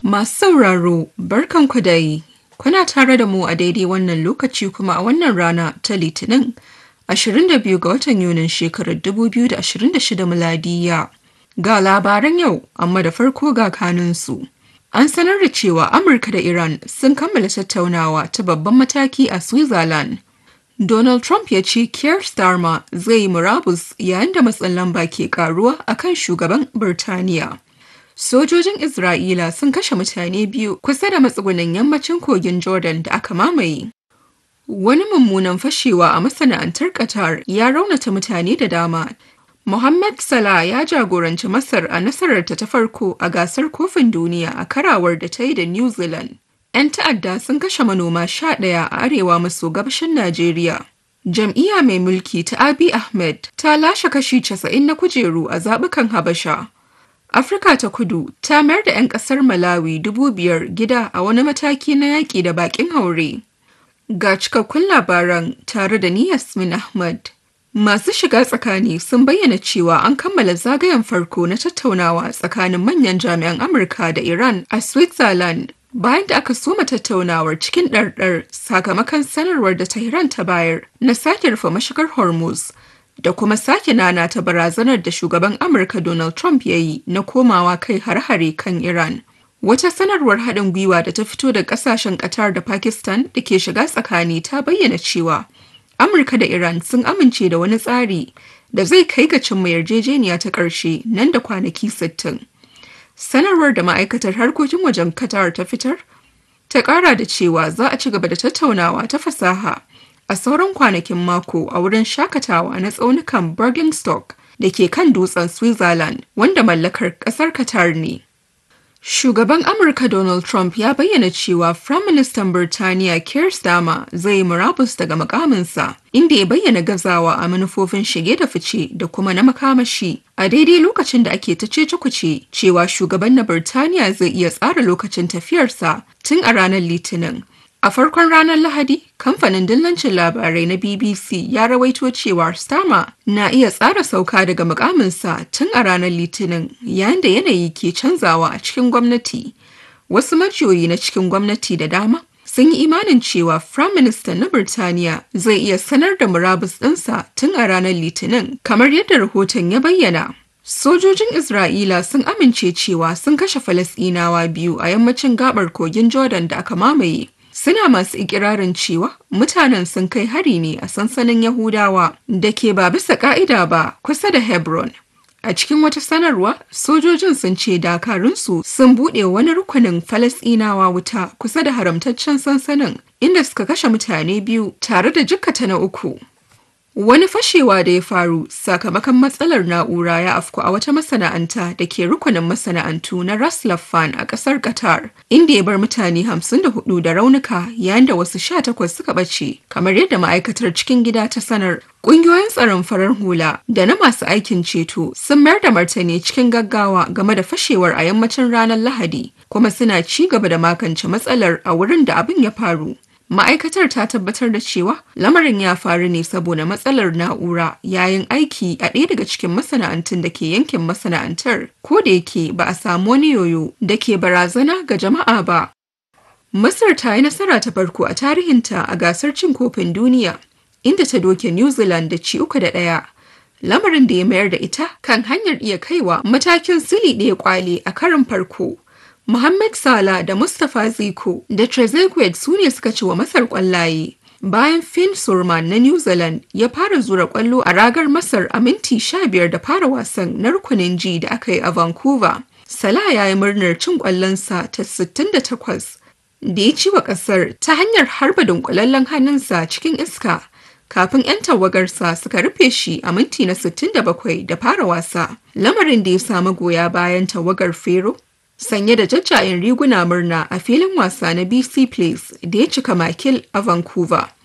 Masu sauraro, barkanku dai. Kuna tare da mu a daidai wannan lokaci kuma a wannan rana ta Litinin 22 ga watan Yunin shekarar 2026 miladiya. Ga labaran yau, amma da farko ga kanunsu. An sanar da cewa Amurka da Iran sun kammala tattaunawa ta babban mataki a Switzerland. Donald Trump ya ce Keir Starmer zai yi murabus yayin da matsin lamba ke karuwa akan shugaban Birtaniya. Sojojin Isra'ila sun kashe mutane biyu kusa da matsugunan yammacin kogin Jordan da aka mamaye. Wani mummunan fashewa a masana'antar Qatar ya raunata mutane da dama. Mohammed Salah ya jagoranci Masar a nasararta ta farko a gasar kofin duniya a karawar da ta yi da New Zealand. 'Yan ta'adda sun kashe manoma sha ɗaya a arewa maso gabashin Najeriya. Jam'iyya mai mulki ta Abiy Ahmed ta lashe kashi 90 na kujeru a zaɓukan Habasha. Afirka ta kudu ta mayar da 'yan ƙasar Malawi dubu biyar gida a wani mataki na yaƙi da baƙin haure. Ga cikakkun labaran tare da ni Yasmin Ahmad. Masu shiga tsakani sun bayyana cewa an kammala zagayen farko na tattaunawa tsakanin manyan jami'an Amurka da Iran a Switzerland bayan da aka soma tattaunawar cikin ɗarɗar sakamakon sanarwar da Tehran ta bayar na sake rufe mashigar Hormuz da kuma sake nana ta barazanar da shugaban Amurka Donald Trump ya yi na komawa kai har-hare kan Iran. Wata sanarwar haɗin gwiwa da ta fito da ƙasashen Qatar da Pakistan da ke shiga tsakani ta bayyana cewa Amurka da Iran sun amince da wani tsari da zai kai ga cimma yarjejeniya ta ƙarshe nan da kwanaki 60. Sanarwar da ma'aikatar harkokin wajen Qatar ta fitar ta ƙara da cewa za a ci gaba da tattaunawa ta fasaha a sauran kwanakin mako a wurin shakatawa na tsaunukan Bergenstock da ke kan dutsen Switzerland wanda mallakar ƙasar Qatar ne. Shugaban Amurka Donald Trump ya bayyana cewa Firaministan Birtaniya Keir Starmer zai murabus daga mukaminsa, inda ya bayyana gazawa a manufofin shige da fice da kuma na makamashi. A daidai lokacin da ake ta cece cewa shugaban na Birtaniya zai iya tsara lokacin tafiyarsa tun a ranar Litinin. A farkon ranar Lahadi, kamfanin dillancin labarai na BBC ya rawaito cewa Starmer na iya tsara sauka daga mukaminsa tun a ranar Litinin yayin da yanayi ke canzawa a cikin gwamnati. Wasu majiyoyi na cikin gwamnati da dama sun yi imanin cewa Prime Minister na Birtaniya zai iya sanar da murabus ɗinsa tun a ranar Litinin kamar yadda rahoton ya bayyana. Sojojin Isra'ila sun amince cewa sun kashe Falasɗinawa biyu a yammacin gabar kogin Jordan da aka mamaye. suna masu ikirarin cewa mutanen sun kai hari ne a sansanin Yahudawa da ke ba bisa ka'ida ba kusa da Hebron. A cikin wata sanarwa, sojojin sun ce dakarunsu sun buɗe wani rukunin Falasɗinawa wuta kusa da haramtaccen sansanin inda suka kashe mutane biyu tare da jikkata na uku. Wani fashewa da ya faru sakamakon matsalar na'ura ya afku a wata masana'anta da ke rukunin masana'antu na Ras Laffan a ƙasar Qatar, inda ya bar mutane 54 da raunuka yayin da wasu 18 suka ɓace, kamar yadda ma'aikatar cikin gida ta sanar. Ƙungiyoyin tsaron farar hula da na masu aikin ceto sun mayar da martani cikin gaggawa game da fashewar a yammacin ranar Lahadi, kuma suna ci gaba da makance matsalar a wurin da abin ya faru. Ma'aikatar ta tabbatar da cewa lamarin ya faru ne saboda matsalar na'ura yayin aiki a ɗaya daga cikin masana'antun da ke yankin masana'antar, ko da yake ba a samu wani yoyo da ke barazana ga jama'a ba. Masar ta yi nasara ta farko a tarihinta a gasar cin kofin duniya, inda ta doke New Zealand da ci uku da ɗaya. Lamarin da ya mayar da ita kan hanyar iya kaiwa matakin sili ɗaya kwale a karin farko. Mohammed Salah da Mustapha Ziko da Trezeguet su ne suka ci wa Masar kwallaye. Bayan Finn Surman na New Zealand ya fara zura kwallo a ragar Masar a minti 15 da fara wasan na rukunin G da aka yi a Vancouver. Salah ya yi murnar cin kwallonsa ta 68 da ya ci wa kasar ta hanyar harba dunkulallen hannunsa cikin iska kafin 'yan tawagarsa suka rufe shi a minti na 67 da fara wasa. Lamarin da ya samu goya bayan tawagar Fero sanye da jajjayen riguna murna a filin wasa na BC Place da ya cika makil a Vancouver.